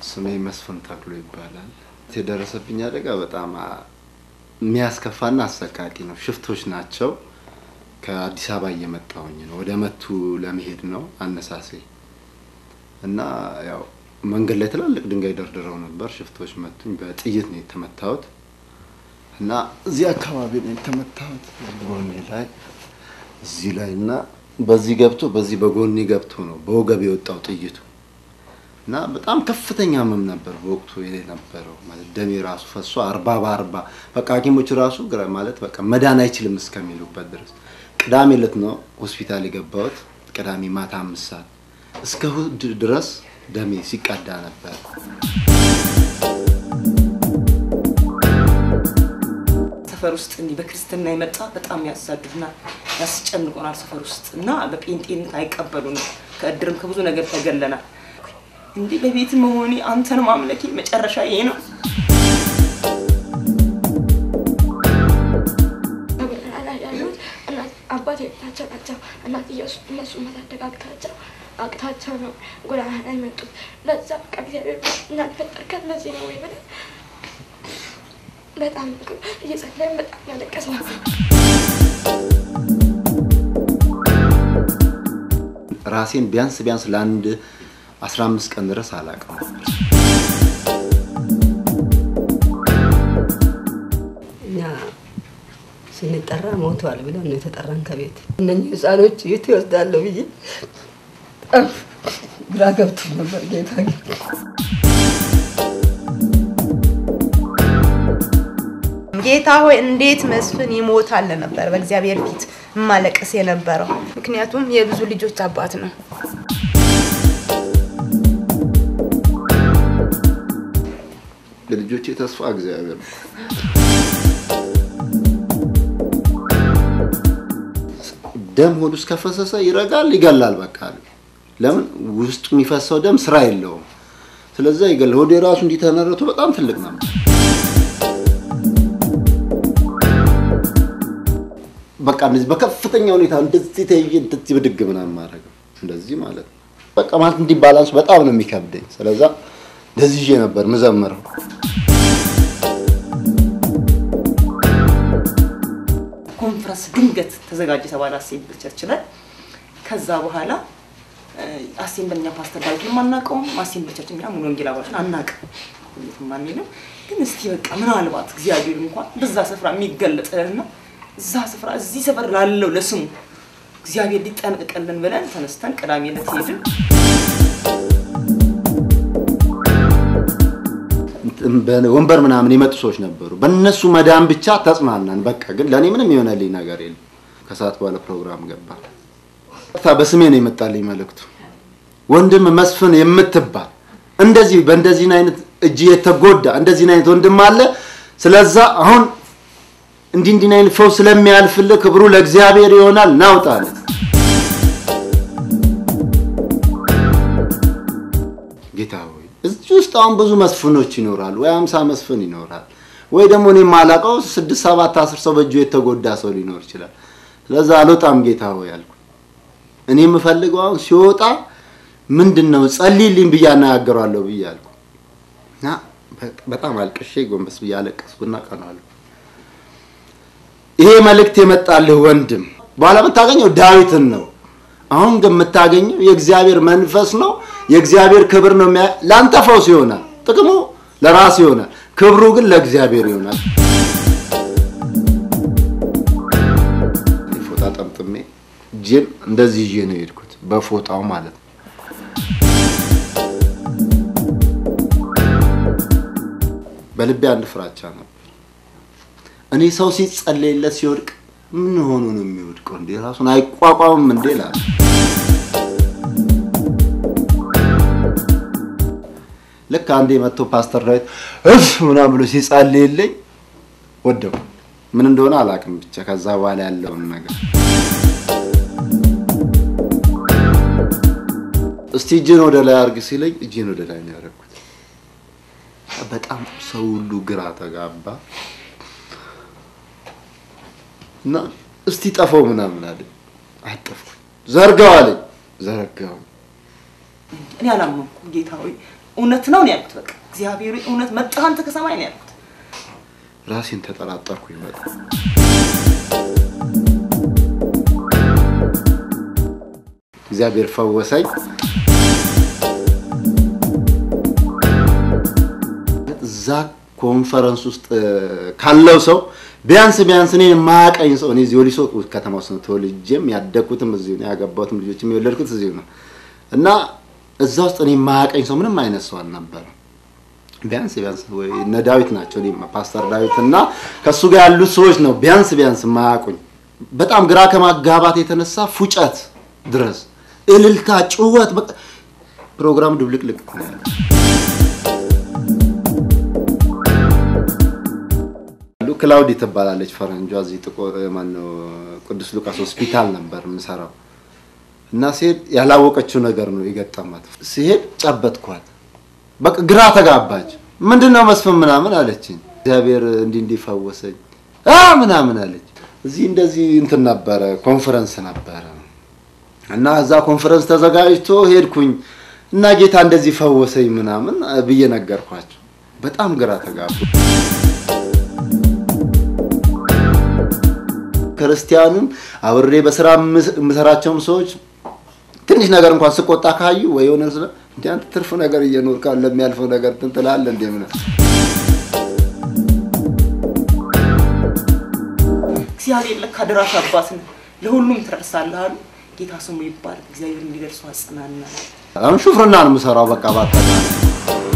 ስሜ መስፍን ተክሎ ይባላል። የደረሰብኝ አደጋ በጣም አ- የሚያስከፋና አሰቃቂ ነው። ሽፍቶች ናቸው። ከአዲስ አበባ እየመጣሁኝ ነው። ወደ መቱ ለመሄድ ነው አነሳሴ እና ያው መንገድ ላይ ትላልቅ ድንጋይ ደርድረው ነበር። ሽፍቶች መቱኝ። በጥይት ነው የተመታሁት እና እዚህ አካባቢ ነው የተመታሁት። ጎኔ ላይ እዚህ ላይ እና በዚህ ገብቶ በዚህ በጎኔ ገብቶ ነው በወገብ የወጣው ጥይቱ እና በጣም ከፍተኛ ህመም ነበር በወቅቱ የነበረው። ማለት ደሜ ራሱ ፈሶ አርባ በአርባ በቃ ሐኪሞች ራሱ ግራ ማለት በቃ መዳን አይችልም እስከሚሉበት ድረስ ቅዳሜ ዕለት ነው ሆስፒታል የገባሁት። ቅዳሜ ማታ አምስት ሰዓት እስከ እሑድ ድረስ ደሜ ሲቀዳ ነበር። ሰፈር ውስጥ እንዲህ በክርስትና የመጣ በጣም ያሳድዱናል፣ ያስጨንቁናል። ሰፈር ውስጥ እና በጴንጤነት አይቀበሉንም። ከእድርም ከብዙ ነገር ተገለናል። እንዲህ በቤት መሆኔ አንተን ማምለኬ መጨረሻ ይሄ ነው። በጎዳና ላይ ያሉት እናት አባት የቤታቸው ናቸው። እናትየው እነሱ ማሳደግ አቅታቸው አቅታቸው ነው ጎዳና ላይ መጡት። ለዛ በቃ እግዚአብሔር እናት ፈጠርከን ለዚህ ነው ወይ ብለን በጣም እየጸለይን በጣም ያለቀስ ነው። ራሴን ቢያንስ ቢያንስ ለአንድ 15 ቀን ድረስ አላውቅም ነበር። እኛ ስንጠራ ሞተዋል ብለን ነው የተጠራን ከቤት። እነኚህ ህፃኖች የት ይወስዳለሁ ብዬ በጣም ግራ ገብቶ ነበር። ጌታ ግን ጌታ ሆይ እንዴት መስፍን ይሞታል ነበር በእግዚአብሔር ፊት ማለቀስ የነበረው። ምክንያቱም የብዙ ልጆች አባት ነው። የልጆቼ ተስፋ እግዚአብሔር ነው። ደም ሆድ ውስጥ ከፈሰሰ ይረጋል፣ ይገላል። በቃ ለምን ውስጡ የሚፈሰው ደም ስራ የለውም። ስለዛ ይገላል። ሆዴ ራሱ እንዲተነረቱ በጣም ትልቅ ነበር። በቃ እንደዚህ በከፍተኛ ሁኔታ እንደዚህ ተይዤ እንደዚህ ብድግ ምናምን ማድረግ እንደዚህ ማለት ነው። በቃ ማለት እንዲህ ባላንስ በጣም ነው የሚከብደኝ። ስለዛ እንደዚህ ይዤ ነበር ምዘምረው። ኮንፈረንስ ድንገት ተዘጋጀ የተባለ አሴምብል ቸርች ላይ ከዛ በኋላ አሴምብልኛ ፓስተር ዳዊት የማናውቀውም አሴምብል ቸርች እኛ ሙሉ ወንጌል አባሎችን አናውቅም ሁሌት ማንሄድም ግን እስቲ በቃ ምናልባት እግዚአብሔር እንኳን በዛ ስፍራ የሚገለጥልና እዛ ስፍራ እዚህ ሰፈር ላለው ለስሙ እግዚአብሔር ሊጠነቀቅልን ብለን ተነስተን ቅዳሜ ዕለት ሄድን። ወንበር ምናምን የመጡ ሰዎች ነበሩ። በእነሱ መዳን ብቻ ተጽናናን። በቃ ግን ለእኔ ምንም የሆነልኝ ነገር የለም። ከሰዓት በኋላ ፕሮግራም ገባ። ቀጥታ በስሜ ነው የመጣልኝ መልእክቱ። ወንድም መስፍን የምትባል እንደዚህ በእንደዚህ አይነት እጅ የተጎዳ እንደዚህ አይነት ወንድም አለ። ስለዛ አሁን እንዲህ እንዲህ አይነት ፈውስ ስለሚያልፍልህ ክብሩ ለእግዚአብሔር ይሆናል ናውጣ አለ። ጌታ ሆይ እዚህ ውስጥ አሁን ብዙ መስፍኖች ይኖራሉ፣ ወይ አምሳ መስፍን ይኖራል፣ ወይ ደግሞ እኔ የማላውቀው ስድስት ሰባት አስር ሰው በእጁ የተጎዳ ሰው ሊኖር ይችላል። ስለዛ አልወጣም ጌታ ሆይ አልኩ። እኔ የምፈልገው አሁን ሲወጣ ምንድን ነው ጸልይልኝ ብዬ አነጋግረዋለሁ ብዬ አልኩ እና በጣም አልቅሼ ጎንበስ ብዬ አለቀስኩና ቀናለሁ። ይሄ መልእክት የመጣልህ ወንድም በኋላ የምታገኘው ዳዊትን ነው። አሁን ግን የምታገኘው የእግዚአብሔር መንፈስ ነው። የእግዚአብሔር ክብር ነው። የሚያ- ለአንተ ፈውስ ይሆናል፣ ጥቅሙ ለራስ ይሆናል፣ ክብሩ ግን ለእግዚአብሔር ይሆናል። ፎጣ ጠምጥሜ እጄን እንደዚህ ይዤ ነው የሄድኩት፣ በፎጣው ማለት ነው። በልቤ አንድ ፍራቻ ነበር። እኔ ሰው ሲጸለይለት ሲወድቅ ምን ሆኖ ነው የሚወድቀው? እንዴ ራሱን አይቋቋምም እንዴ እላለሁ። ልክ አንዴ መጥቶ ፓስተር ዳዊት እፍ ምናምን ብሎ ሲጸልይልኝ ወደው ምን እንደሆነ አላውቅም። ብቻ ከዛ በኋላ ያለውን ነገር እስቲ እጅን ወደ ላይ አርግ ሲለኝ እጅን ወደ ላይ ነው ያደረኩት። በጣም ሰው ሁሉ ግራ ተጋባ እና እስቲ ጠፈው ምናምን አለ። አጠፍኩኝ። ዘርጋው አለኝ። ዘረጋው። እኔ አላመንኩም። ጌታ ሆይ እውነት ነው ነው ያልኩት። በቃ እግዚአብሔር ሆይ እውነት መጣህ አንተ ከሰማይ ነው ያልኩት። ራሴን ተጠራጠርኩኝ በጣም። እግዚአብሔር ፈወሰኝ። እዛ ኮንፈረንስ ውስጥ እ፣ ካለው ሰው ቢያንስ ቢያንስ እኔን የማያውቀኝ ሰው እኔ እዚህ ወሊሶ ከተማ ውስጥ ነው ተወልጄም ያደግኩትም እዚሁ ነው ያገባሁትም ልጆችም የወለድኩት እዚሁ ነው እና እዛ ውስጥ እኔ የማያውቀኝ ሰው ምንም አይነት ሰው አልነበረም። ቢያንስ ቢያንስ ወይ እነ ዳዊት ናቸው እኔ ፓስተር ዳዊት እና ከእሱ ጋር ያሉት ሰዎች ነው ቢያንስ ቢያንስ የማያውቁኝ። በጣም ግራ ከማጋባት የተነሳ ፉጨት ድረስ እልልታ፣ ጩኸት በቃ ፕሮግራም ድብልቅልቅ ነው ያለው። ሉ- ክላውዲ ትባላለች ፈረንጇ። እዚህ ጥቆ ማነው ቅዱስ ሉቃስ ሆስፒታል ነበር የምሰራው እና ሲሄድ ያላወቀችው ነገር ነው የገጠማት። ሲሄድ ጨበጥኳት። በቃ ግራ ተጋባች። ምንድን ነው መስፍን ምናምን አለችኝ። እግዚአብሔር እንዲህ እንዲህ ፈወሰኝ አ ምናምን አለች። እዚህ እንደዚህ እንትን ነበረ ኮንፈረንስ ነበረ እና እዛ ኮንፈረንስ ተዘጋጅቶ ሄድኩኝ እና ጌታ እንደዚህ ፈወሰኝ ምናምን ብዬ ነገርኳቸው። በጣም ግራ ተጋቡ። ክርስቲያኑም አብሬ በስራ የምስ- የምሰራቸውም ሰዎች ትንሽ ነገር እንኳን ስቆጣ ካዩ ወይ የሆነ ስለ እንደ አንተ ትርፍ ነገር እየኖር ካለ ለሚያልፈው ነገር እንትን ትላለህ እንደ ምን እግዚአብሔር ለካ ደራሽ አባት ነው፣ ለሁሉም ትደርሳለህ አሉ። ጌታ ስሙ ይባል። እግዚአብሔር እንዲደርሱ አጽናና። አሁን ሹፍርና ነው የምሰራው። በቃ ባጠቃላይ